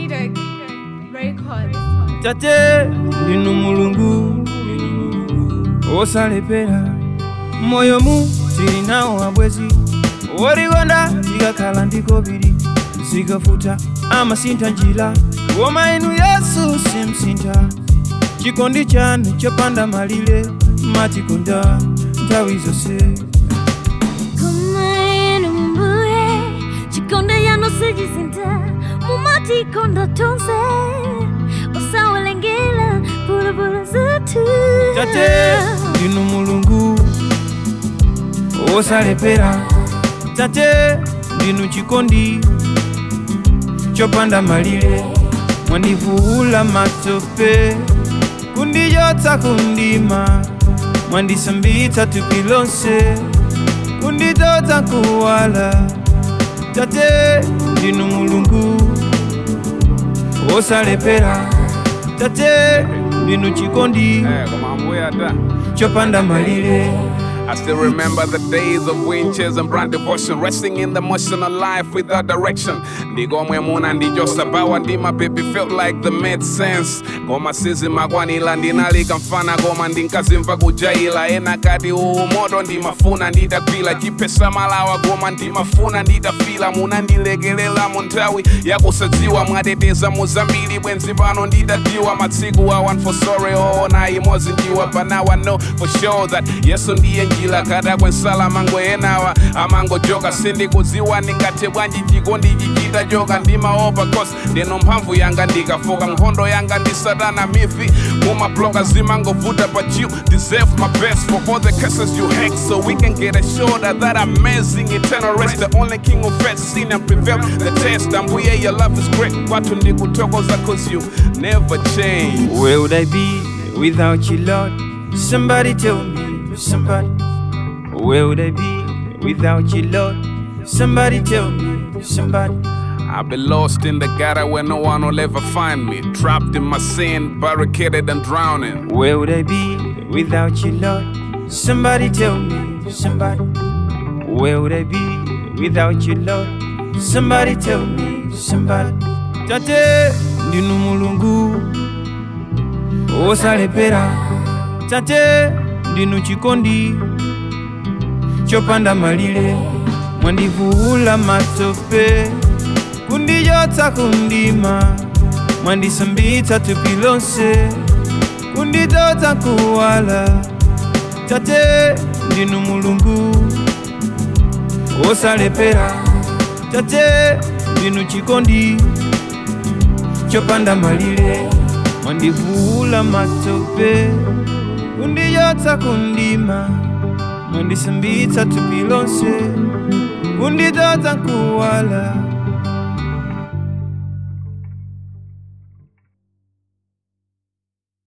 Cedar Records. tate ndinu mulungu osalepera moyo mu tilinawo abwezi worigonda tikakhala ndikobiri zikafuta amasintha njira koma inu yesu simsintha chikondi chanu chopanda malire matikonda nthawi zonse Kumainu mbuye chikonda yano sijisinta mumatikonda tonse usawalengela bulabula zetu tate ndinu mulungu osalepera tate ndinu chikondi chopanda malire mwandivuula matope kundichotsa kundima mwandisambitsa thupi lonse kunditotsa kuwala tate ndinu mulungu osalepera tate ndinu chikondi Eh, koma ambuye ata chopanda malire I still remember the days of winches and brand devotion, resting in the motion of life without direction. Ndigomwe muna ndijosabawa ndima baby felt like the made sense. Goma sizi makwanila ndinalika mfana goma ndinkazimva kujaila ena kati uwu moto ndimafuna nditagwila chipesa malawa goma ndimafuna nditafila munandilekelela mu nthawi yakusadziwa mwateteza muzambiri bwenzi pano nditadiwa matsiku a one for sorry oona imodzi ndiwa but now I know for sure that yesu ndiye njila kada kwensala mango enawa amangojoka sindikudziwa ndingathe bwanji chikondi chichita joka ndimaopa cause ndeno mphamvu yanga ndikafoka nkhondo yanga ndi satana mifi mumabloka zimangovuta but you deserve my best for all the curses you hate so we can get assured of that amazing eternal rest the only king who fed sin and prevailed the test ambuye your love is great kwathu ndikuthokoza cause you never change Where would I be without you, Lord? Somebody tell me, somebody. Where would I be without you, Lord? Somebody tell me, somebody. I've been lost in the gutter where no one will ever find me. Trapped in my sin, barricaded and drowning. Where would I be without you, Lord? Somebody tell me, somebody. Where would I be without you, Lord? Somebody tell me, somebody. Tate, ndinu mulungu osalepera. Tate, ndinu chikondi chopanda malire. Mwandivuula matope, kundichotsa kundima, mwandisambitsa thupi lonse, kunditotsa kuwala. Tate, ndinu mulungu osalepera. Tate, ndinu chikondi chopanda malire, mwandivuula matope, kundichotsa kundima, mwandisambitsa thupi lonse, kunditotsa kuwala.